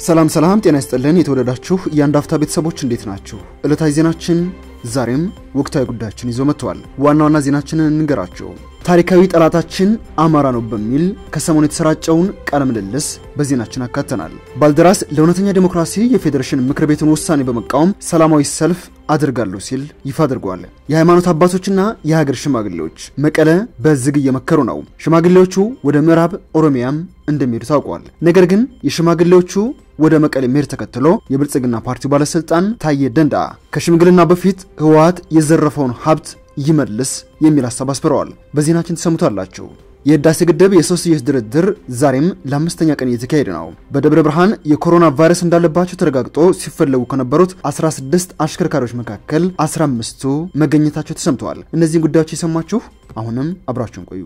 ሰላም ሰላም፣ ጤና ይስጥልን የተወደዳችሁ የአንድ አፍታ ቤተሰቦች እንዴት ናችሁ? ዕለታዊ ዜናችን ዛሬም ወቅታዊ ጉዳዮችን ይዞ መጥተዋል። ዋና ዋና ዜናችንን እንንገራችሁ። ታሪካዊ ጠላታችን አማራ ነው በሚል ከሰሞኑ የተሰራጨውን ቃለ ምልልስ በዜናችን አካተናል። ባልደራስ ለእውነተኛ ዴሞክራሲ የፌዴሬሽን ምክር ቤቱን ውሳኔ በመቃወም ሰላማዊ ሰልፍ አድርጋለሁ ሲል ይፋ አድርጓል። የሃይማኖት አባቶችና የሀገር ሽማግሌዎች መቀለ በዝግ እየመከሩ ነው። ሽማግሌዎቹ ወደ ምዕራብ ኦሮሚያም እንደሚሄዱ ታውቋል። ነገር ግን የሽማግሌዎቹ ወደ መቀሌ መሄድ ተከትሎ የብልጽግና ፓርቲው ባለስልጣን ታዬ ደንዳ ከሽምግልና በፊት ህወሓት የዘረፈውን ሀብት ይመልስ የሚል ሀሳብ አስፍረዋል። በዜናችን ተሰሙታላችሁ። የህዳሴ ግድብ የሶስትዮሽ ድርድር ዛሬም ለአምስተኛ ቀን እየተካሄደ ነው። በደብረ ብርሃን የኮሮና ቫይረስ እንዳለባቸው ተረጋግጦ ሲፈለጉ ከነበሩት 16 አሽከርካሪዎች መካከል 15ቱ መገኘታቸው ተሰምተዋል። እነዚህን ጉዳዮች የሰማችሁ አሁንም አብራችሁን ቆዩ።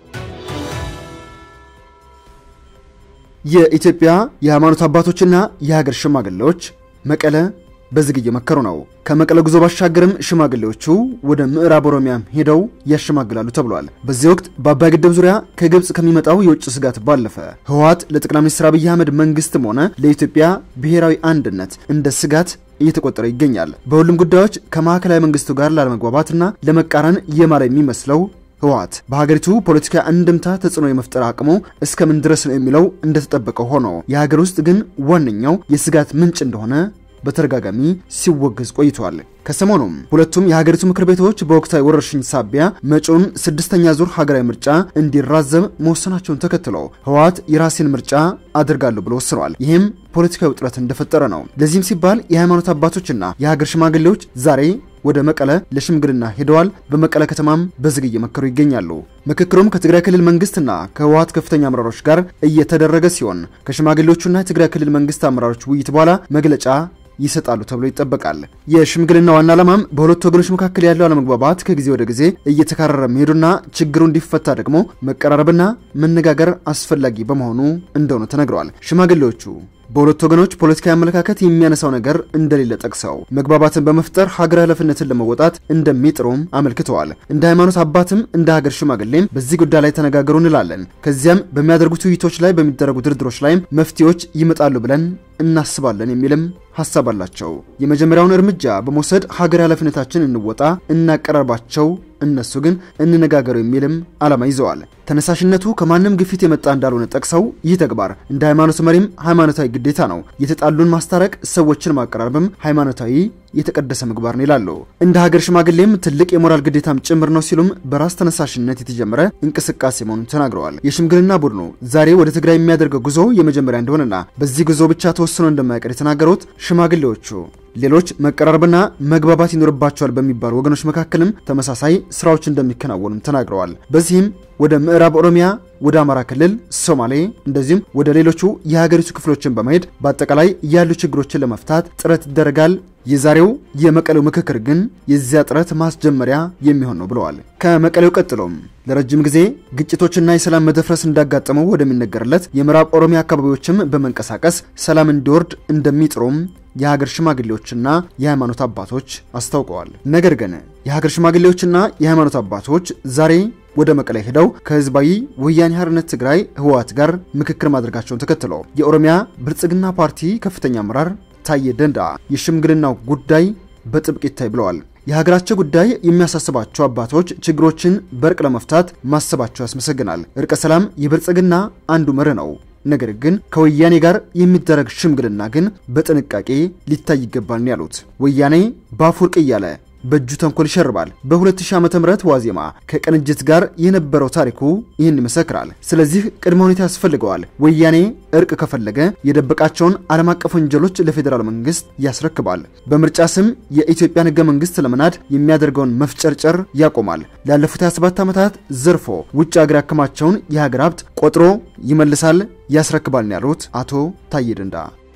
የኢትዮጵያ የሃይማኖት አባቶችና የሀገር ሽማግሌዎች መቀለ በዝግ እየመከሩ ነው። ከመቀለ ጉዞ ባሻገርም ሽማግሌዎቹ ወደ ምዕራብ ኦሮሚያ ሄደው ያሸማግላሉ ተብሏል። በዚህ ወቅት በአባይ ግድብ ዙሪያ ከግብፅ ከሚመጣው የውጭ ስጋት ባለፈ ህወሓት ለጠቅላይ ሚኒስትር አብይ አህመድ መንግስትም ሆነ ለኢትዮጵያ ብሔራዊ አንድነት እንደ ስጋት እየተቆጠረ ይገኛል። በሁሉም ጉዳዮች ከማዕከላዊ መንግስቱ ጋር ላለመግባባትና ለመቃረን የማለ የሚመስለው ህወሓት በሀገሪቱ ፖለቲካ እንድምታ ተጽዕኖ የመፍጠር አቅሙ እስከምን ድረስ ነው የሚለው እንደተጠበቀ ሆኖ የሀገር ውስጥ ግን ዋነኛው የስጋት ምንጭ እንደሆነ በተደጋጋሚ ሲወገዝ ቆይቷል። ከሰሞኑም ሁለቱም የሀገሪቱ ምክር ቤቶች በወቅታዊ ወረርሽኝ ሳቢያ መጪውን ስድስተኛ ዙር ሀገራዊ ምርጫ እንዲራዘም መወሰናቸውን ተከትሎ ህወሓት የራሴን ምርጫ አድርጋለሁ ብሎ ወስኗል። ይህም ፖለቲካዊ ውጥረት እንደፈጠረ ነው። ለዚህም ሲባል የሃይማኖት አባቶችና የሀገር ሽማግሌዎች ዛሬ ወደ መቀለ ለሽምግልና ሄደዋል። በመቀለ ከተማም በዝግ እየመከሩ ይገኛሉ። ምክክሩም ከትግራይ ክልል መንግስትና ከህወሓት ከፍተኛ አመራሮች ጋር እየተደረገ ሲሆን ከሽማግሌዎቹና የትግራይ ክልል መንግስት አመራሮች ውይይት በኋላ መግለጫ ይሰጣሉ ተብሎ ይጠበቃል። የሽምግልና ዋና ዓላማም በሁለቱ ወገኖች መካከል ያለው አለመግባባት ከጊዜ ወደ ጊዜ እየተካረረ መሄዱና ችግሩ እንዲፈታ ደግሞ መቀራረብና መነጋገር አስፈላጊ በመሆኑ እንደሆነ ተነግረዋል። ሽማግሌዎቹ በሁለቱ ወገኖች ፖለቲካዊ አመለካከት የሚያነሳው ነገር እንደሌለ ጠቅሰው መግባባትን በመፍጠር ሀገር ኃላፊነትን ለመወጣት እንደሚጥሩም አመልክተዋል። እንደ ሃይማኖት አባትም እንደ ሀገር ሽማግሌም በዚህ ጉዳይ ላይ ተነጋገሩ እንላለን። ከዚያም በሚያደርጉት ውይይቶች ላይ በሚደረጉ ድርድሮች ላይም መፍትሄዎች ይመጣሉ ብለን እናስባለን የሚልም ሀሳብ አላቸው። የመጀመሪያውን እርምጃ በመውሰድ ሀገር ኃላፊነታችን እንወጣ፣ እናቀራርባቸው እነሱ ግን እንነጋገሩ የሚልም ዓላማ ይዘዋል። ተነሳሽነቱ ከማንም ግፊት የመጣ እንዳልሆነ ጠቅሰው ይህ ተግባር እንደ ሃይማኖት መሪም ሃይማኖታዊ ግዴታ ነው፣ የተጣሉን ማስታረቅ፣ ሰዎችን ማቀራረብም ሃይማኖታዊ የተቀደሰ ምግባር ነው ይላሉ። እንደ ሀገር ሽማግሌም ትልቅ የሞራል ግዴታም ጭምር ነው ሲሉም በራስ ተነሳሽነት የተጀመረ እንቅስቃሴ መሆኑን ተናግረዋል። የሽምግልና ቡድኑ ዛሬ ወደ ትግራይ የሚያደርገው ጉዞ የመጀመሪያ እንደሆነና በዚህ ጉዞ ብቻ ተወስኖ እንደማይቀር የተናገሩት ሽማግሌዎቹ ሌሎች መቀራረብና መግባባት ይኖርባቸዋል በሚባሉ ወገኖች መካከልም ተመሳሳይ ስራዎች እንደሚከናወኑም ተናግረዋል። በዚህም ወደ ምዕራብ ኦሮሚያ፣ ወደ አማራ ክልል፣ ሶማሌ እንደዚሁም ወደ ሌሎቹ የሀገሪቱ ክፍሎችን በመሄድ በአጠቃላይ ያሉ ችግሮችን ለመፍታት ጥረት ይደረጋል። የዛሬው የመቀሌው ምክክር ግን የዚያ ጥረት ማስጀመሪያ የሚሆን ነው ብለዋል። ከመቀሌው ቀጥሎም ለረጅም ጊዜ ግጭቶችና የሰላም መደፍረስ እንዳጋጠመው ወደሚነገርለት የምዕራብ ኦሮሚያ አካባቢዎችም በመንቀሳቀስ ሰላም እንዲወርድ እንደሚጥሩም የሀገር ሽማግሌዎችና የሃይማኖት አባቶች አስታውቀዋል። ነገር ግን የሀገር ሽማግሌዎችና የሃይማኖት አባቶች ዛሬ ወደ መቀሌ ሄደው ከህዝባዊ ወያኔ ሓርነት ትግራይ ህወሓት ጋር ምክክር ማድረጋቸውን ተከትሎ የኦሮሚያ ብልጽግና ፓርቲ ከፍተኛ አመራር ታዬ ደንዳ የሽምግልናው ጉዳይ በጥብቅ ይታይ ብለዋል። የሀገራቸው ጉዳይ የሚያሳስባቸው አባቶች ችግሮችን በእርቅ ለመፍታት ማሰባቸው ያስመሰግናል። እርቀ ሰላም የብልጽግና አንዱ መርህ ነው። ነገር ግን ከወያኔ ጋር የሚደረግ ሽምግልና ግን በጥንቃቄ ሊታይ ይገባል ያሉት ወያኔ በአፈወርቅ እያለ በእጁ ተንኮል ይሸርባል። በ2000 ዓ.ም ዋዜማ ከቅንጅት ጋር የነበረው ታሪኩ ይህን ይመሰክራል። ስለዚህ ቅድመ ሁኔታ ያስፈልገዋል። ወያኔ እርቅ ከፈለገ የደበቃቸውን ዓለም አቀፍ ወንጀሎች ለፌዴራል መንግስት ያስረክባል። በምርጫ ስም የኢትዮጵያን ህገ መንግስት ለመናድ የሚያደርገውን መፍጨርጨር ያቆማል። ላለፉት 27 ዓመታት ዘርፎ ውጭ ሀገር ያከማቸውን የሀገር ሀብት ቆጥሮ ይመልሳል፣ ያስረክባል ነው ያሉት አቶ ታዬ ደንዳ።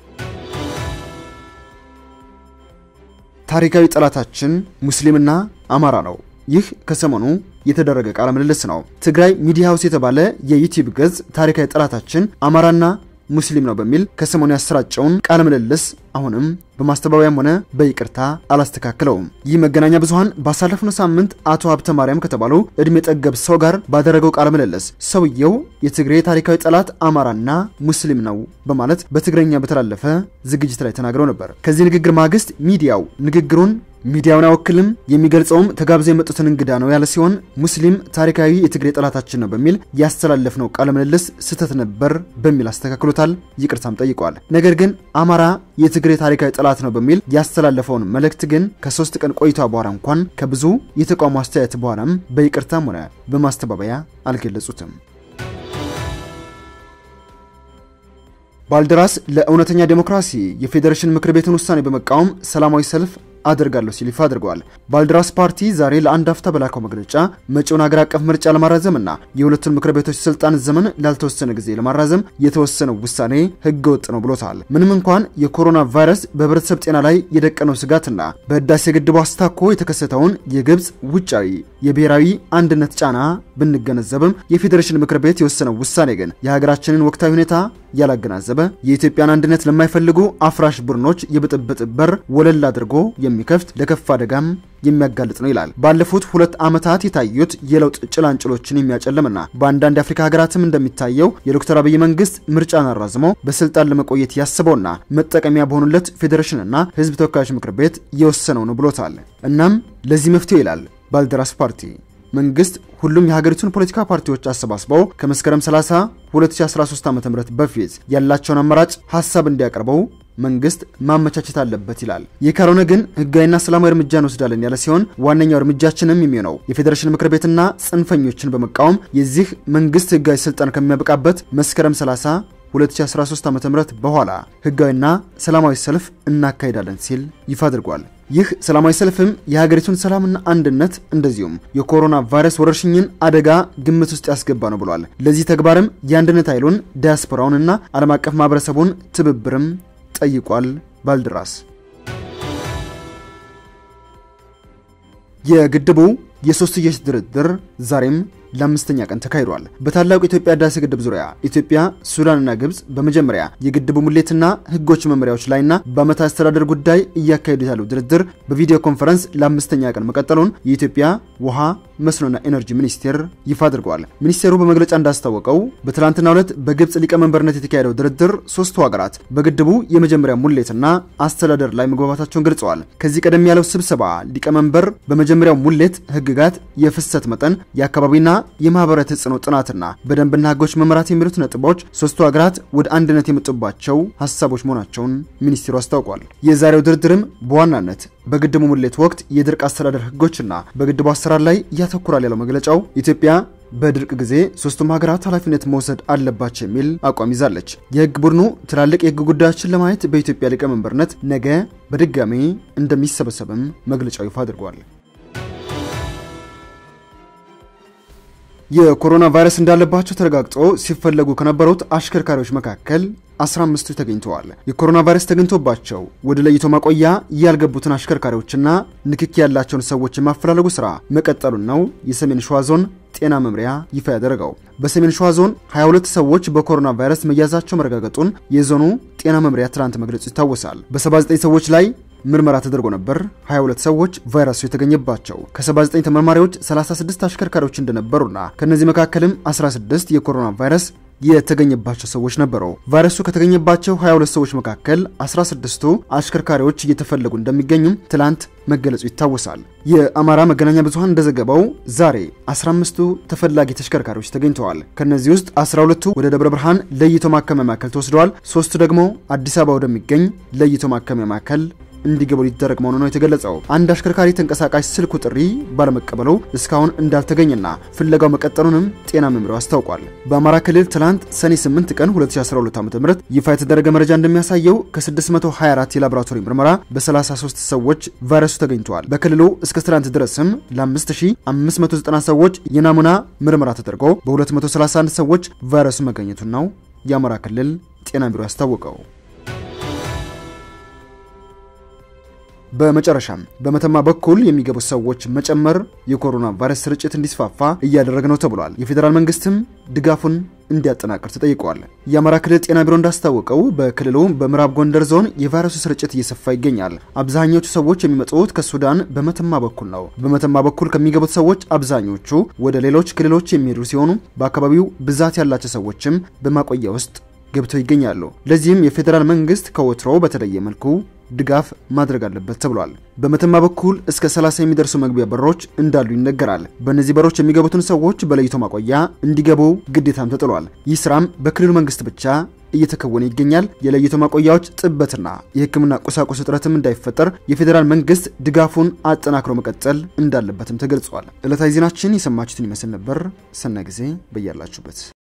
ታሪካዊ ጠላታችን ሙስሊምና አማራ ነው። ይህ ከሰሞኑ የተደረገ ቃለ ምልልስ ነው። ትግራይ ሚዲያ ሃውስ የተባለ የዩቲዩብ ገጽ ታሪካዊ ጠላታችን አማራና ሙስሊም ነው በሚል ከሰሞኑ ያሰራጨውን ቃለ ምልልስ አሁንም በማስተባበያም ሆነ በይቅርታ አላስተካክለውም። ይህ መገናኛ ብዙኃን ባሳለፍነው ሳምንት አቶ ሀብተ ማርያም ከተባሉ እድሜ ጠገብ ሰው ጋር ባደረገው ቃለ ምልልስ ሰውየው የትግሬ ታሪካዊ ጠላት አማራና ሙስሊም ነው በማለት በትግረኛ በተላለፈ ዝግጅት ላይ ተናግረው ነበር። ከዚህ ንግግር ማግስት ሚዲያው ንግግሩን ሚዲያውን አይወክልም የሚገልጸውም ተጋብዘው የመጡትን እንግዳ ነው ያለ ሲሆን ሙስሊም ታሪካዊ የትግሬ ጠላታችን ነው በሚል ያስተላለፍነው ቃለ ምልልስ ስህተት ነበር በሚል አስተካክሎታል። ይቅርታም ጠይቋል። ነገር ግን አማራ የትግሬ ታሪካዊ ጠላት ነው በሚል ያስተላለፈውን መልእክት ግን ከሶስት ቀን ቆይታ በኋላ እንኳን ከብዙ የተቃውሞ አስተያየት በኋላም በይቅርታም ሆነ በማስተባበያ አልገለጹትም። ባልደራስ ለእውነተኛ ዴሞክራሲ የፌዴሬሽን ምክር ቤትን ውሳኔ በመቃወም ሰላማዊ ሰልፍ አደርጋለሁ ሲል ይፋ አድርገዋል። ባልደራስ ፓርቲ ዛሬ ለአንድ አፍታ በላከው መግለጫ መጪውን ሀገር አቀፍ ምርጫ ለማራዘምና የሁለቱን ምክር ቤቶች ስልጣን ዘመን ላልተወሰነ ጊዜ ለማራዘም የተወሰነው ውሳኔ ሕገ ወጥ ነው ብሎታል። ምንም እንኳን የኮሮና ቫይረስ በህብረተሰብ ጤና ላይ የደቀነው ስጋትና በህዳሴ ግድቡ አስታኮ የተከሰተውን የግብፅ ውጫዊ የብሔራዊ አንድነት ጫና ብንገነዘብም የፌዴሬሽን ምክር ቤት የወሰነው ውሳኔ ግን የሀገራችንን ወቅታዊ ሁኔታ ያላገናዘበ የኢትዮጵያን አንድነት ለማይፈልጉ አፍራሽ ቡድኖች የብጥብጥ በር ወለል አድርጎ የሚከፍት ለከፍ አደጋም የሚያጋልጥ ነው ይላል። ባለፉት ሁለት ዓመታት የታዩት የለውጥ ጭላንጭሎችን የሚያጨልምና በአንዳንድ የአፍሪካ ሀገራትም እንደሚታየው የዶክተር አብይ መንግስት ምርጫን አራዝሞ በስልጣን ለመቆየት ያስበውና መጠቀሚያ በሆኑለት ፌዴሬሽንና ህዝብ ተወካዮች ምክር ቤት የወሰነው ነው ብሎታል። እናም ለዚህ መፍትሄው ይላል ባልደራስ ፓርቲ መንግስት ሁሉም የሀገሪቱን ፖለቲካ ፓርቲዎች አሰባስበው ከመስከረም 30 2013 ዓ.ም በፊት ያላቸውን አማራጭ ሀሳብ እንዲያቀርበው መንግስት ማመቻቸት አለበት ይላል። ይህ ካልሆነ ግን ህጋዊና ሰላማዊ እርምጃ እንወስዳለን ያለ ሲሆን ዋነኛው እርምጃችንም የሚሆነው የፌዴሬሽን ምክር ቤትና ጽንፈኞችን በመቃወም የዚህ መንግስት ህጋዊ ስልጣን ከሚያበቃበት መስከረም 30 2013 ዓ.ም በኋላ ህጋዊና ሰላማዊ ሰልፍ እናካሂዳለን ሲል ይፋ አድርጓል። ይህ ሰላማዊ ሰልፍም የሀገሪቱን ሰላምና አንድነት እንደዚሁም የኮሮና ቫይረስ ወረርሽኝን አደጋ ግምት ውስጥ ያስገባ ነው ብሏል። ለዚህ ተግባርም የአንድነት ኃይሉን ዲያስፖራውንና ዓለም አቀፍ ማህበረሰቡን ትብብርም ጠይቋል። ባልደራስ የግድቡ የሶስትዮሽ ድርድር ዛሬም ለአምስተኛ ቀን ተካሂዷል። በታላቁ የኢትዮጵያ ህዳሴ ግድብ ዙሪያ ኢትዮጵያ፣ ሱዳንና ግብጽ በመጀመሪያ የግድቡ ሙሌትና ህጎች መመሪያዎች ላይና በዓመት አስተዳደር ጉዳይ እያካሄዱት ያለው ድርድር በቪዲዮ ኮንፈረንስ ለአምስተኛ ቀን መቀጠሉን የኢትዮጵያ ውሃ መስኖና ኤነርጂ ሚኒስቴር ይፋ አድርገዋል። ሚኒስቴሩ በመግለጫ እንዳስታወቀው በትላንትናው ዕለት በግብጽ ሊቀመንበርነት የተካሄደው ድርድር ሶስቱ ሀገራት በግድቡ የመጀመሪያ ሙሌትና አስተዳደር ላይ መግባባታቸውን ገልጸዋል። ከዚህ ቀደም ያለው ስብሰባ ሊቀመንበር በመጀመሪያው ሙሌት ህግጋት፣ የፍሰት መጠን፣ የአካባቢና የማህበራዊ ተጽዕኖ ጥናትና በደንብና ህጎች መመራት የሚሉት ነጥቦች ሶስቱ ሀገራት ወደ አንድነት የመጡባቸው ሀሳቦች መሆናቸውን ሚኒስቴሩ አስታውቋል። የዛሬው ድርድርም በዋናነት በግድቡ ሙሌት ወቅት የድርቅ አስተዳደር ህጎችና በግድቡ አሰራር ላይ ያተኩራል ያለው መግለጫው ኢትዮጵያ በድርቅ ጊዜ ሶስቱም ሀገራት ኃላፊነት መውሰድ አለባቸው የሚል አቋም ይዛለች። የህግ ቡድኑ ትላልቅ የህግ ጉዳዮችን ለማየት በኢትዮጵያ ሊቀመንበርነት ነገ በድጋሚ እንደሚሰበሰብም መግለጫው ይፋ አድርጓል። የኮሮና ቫይረስ እንዳለባቸው ተረጋግጦ ሲፈለጉ ከነበሩት አሽከርካሪዎች መካከል 15ቱ ተገኝተዋል። የኮሮና ቫይረስ ተገኝቶባቸው ወደ ለይቶ ማቆያ ያልገቡትን አሽከርካሪዎችና ንክኪ ያላቸውን ሰዎች የማፈላለጉ ስራ መቀጠሉን ነው የሰሜን ሸዋ ዞን ጤና መምሪያ ይፋ ያደረገው። በሰሜን ሸዋ ዞን 22 ሰዎች በኮሮና ቫይረስ መያዛቸው መረጋገጡን የዞኑ ጤና መምሪያ ትናንት መግለጹ ይታወሳል። በ79 ሰዎች ላይ ምርመራ ተደርጎ ነበር 22 ሰዎች ቫይረሱ የተገኘባቸው። ከ79 ተመርማሪዎች 36 አሽከርካሪዎች እንደነበሩና ከነዚህ መካከልም 16 የኮሮና ቫይረስ የተገኘባቸው ሰዎች ነበሩ። ቫይረሱ ከተገኘባቸው 22 ሰዎች መካከል 16ቱ አሽከርካሪዎች እየተፈለጉ እንደሚገኙም ትላንት መገለጹ ይታወሳል። የአማራ መገናኛ ብዙኃን እንደዘገበው ዛሬ 15ቱ ተፈላጊ ተሽከርካሪዎች ተገኝተዋል። ከነዚህ ውስጥ 12ቱ ወደ ደብረ ብርሃን ለይቶ ማከሚያ ማዕከል ተወስደዋል። ሶስቱ ደግሞ አዲስ አበባ ወደሚገኝ ለይቶ ማከሚያ ማዕከል እንዲገቡ ሊደረግ መሆኑ ነው የተገለጸው። አንድ አሽከርካሪ ተንቀሳቃሽ ስልኩ ጥሪ ባለመቀበሉ እስካሁን እንዳልተገኘና ፍለጋው መቀጠሉንም ጤና መምሪያው አስታውቋል። በአማራ ክልል ትላንት ሰኔ 8 ቀን 2012 ዓ.ም ይፋ የተደረገ መረጃ እንደሚያሳየው ከ624 የላቦራቶሪ ምርመራ በ33 ሰዎች ቫይረሱ ተገኝተዋል። በክልሉ እስከ ትላንት ድረስም ለ5590 ሰዎች የናሙና ምርመራ ተደርጎ በ231 ሰዎች ቫይረሱ መገኘቱን ነው የአማራ ክልል ጤና ቢሮ ያስታወቀው። በመጨረሻም በመተማ በኩል የሚገቡ ሰዎች መጨመር የኮሮና ቫይረስ ስርጭት እንዲስፋፋ እያደረገ ነው ተብሏል። የፌዴራል መንግስትም ድጋፉን እንዲያጠናቅር ተጠይቋል። የአማራ ክልል ጤና ቢሮ እንዳስታወቀው በክልሉ በምዕራብ ጎንደር ዞን የቫይረሱ ስርጭት እየሰፋ ይገኛል። አብዛኞቹ ሰዎች የሚመጡት ከሱዳን በመተማ በኩል ነው። በመተማ በኩል ከሚገቡት ሰዎች አብዛኞቹ ወደ ሌሎች ክልሎች የሚሄዱ ሲሆኑ በአካባቢው ብዛት ያላቸው ሰዎችም በማቆያ ውስጥ ገብተው ይገኛሉ። ለዚህም የፌዴራል መንግስት ከወትሮ በተለየ መልኩ ድጋፍ ማድረግ አለበት ተብሏል። በመተማ በኩል እስከ 30 የሚደርሱ መግቢያ በሮች እንዳሉ ይነገራል። በእነዚህ በሮች የሚገቡትን ሰዎች በለይቶ ማቆያ እንዲገቡ ግዴታም ተጥሏል። ይህ ስራም በክልሉ መንግስት ብቻ እየተከወነ ይገኛል። የለይቶ ማቆያዎች ጥበትና የሕክምና ቁሳቁስ እጥረትም እንዳይፈጠር የፌዴራል መንግስት ድጋፉን አጠናክሮ መቀጠል እንዳለበትም ተገልጿል። ዕለታዊ ዜናችን የሰማችሁትን ይመስል ነበር። ሰናይ ጊዜ በያላችሁበት